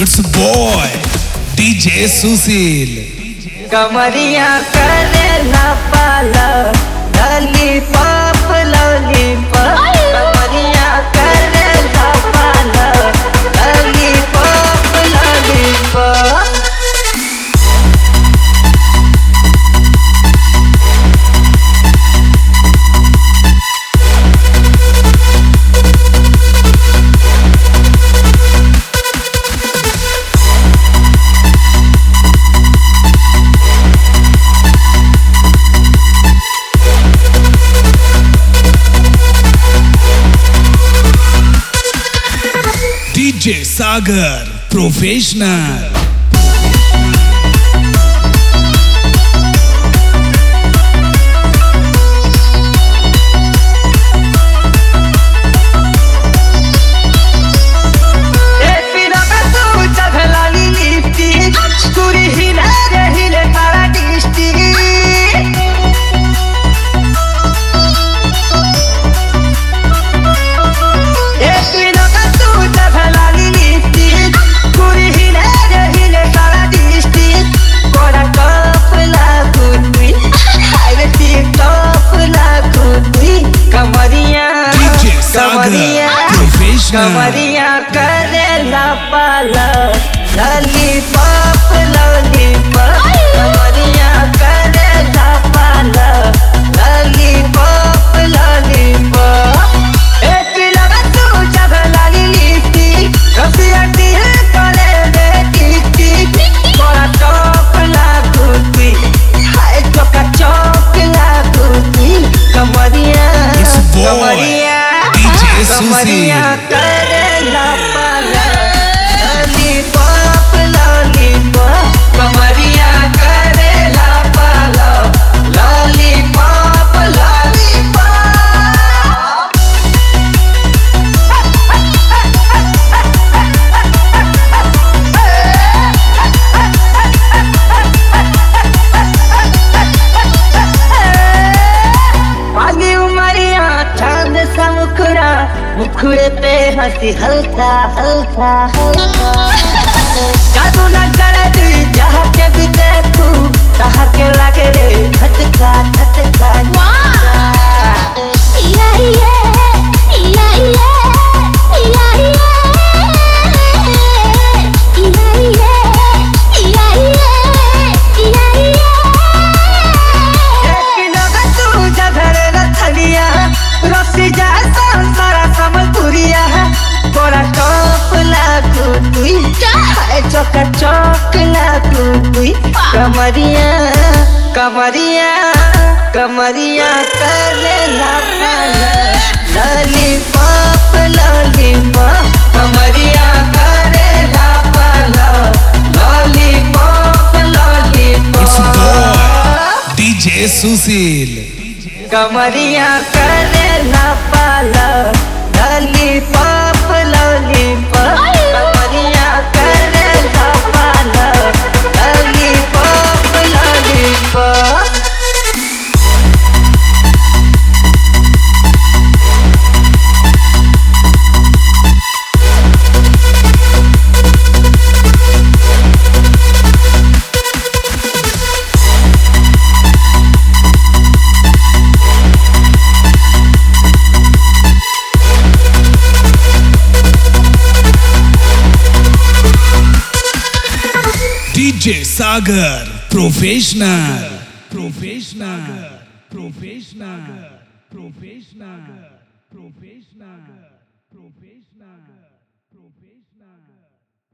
It's a boy, DJ Susil. कमरिया करे ना पाला लॉलीपॉप लॉलीपॉप कमरिया करे ना पाला lollipop lollipop DJ Sagar, professional. ए पिना पे तू चढ़ला लिपस्टिक पूरी हिला रे हिले तारा डिस्ट्रिक्ट ए पिना पे तू चढ़ला लिपस्टिक पूरी हिला रे हिले तारा डिस्ट्रिक्ट कोरा कप लागुनी हाय रे टिकटॉप लागुनी कमरिया DJ Sagar, कमरिया professional. कमरिया करेला पाला लॉलीपॉप लॉलीपॉप कमरिया करेला पाला लॉलीपॉप लॉलीपॉप एक लगा तू जब लाली लिपस्टिक रसिया दिल करे दे टिक टिक बड़ा टॉप लागुती हाय चोका चौक लागुती कमरिया It's a boy, कमरिया DJ कमरिया Susil. करेला पाला लॉलीपॉप लॉलीपॉप कमरिया करेला पाला लॉलीपॉप लॉलीपॉप पाली उमरिया चांद सा मुखड़ा मुखड़े पे हंसी हल्का हल्का हल्का जादू न करे तू जहाँ के भी देखू तहाँ के लगे रे खटका खटका कमरिया कमरिया कमरिया करे लॉलीपॉप लॉलीपॉप कमरिया करे lollipop It's a boy, lollipop DJ Susil. कमरिया करे ना पाला लॉलीपॉप लॉलीपॉप कमरिया करे ना पाला lollipop lollipop DJ Sagar, professional. Professional. Professional. Professional. Professional. Professional.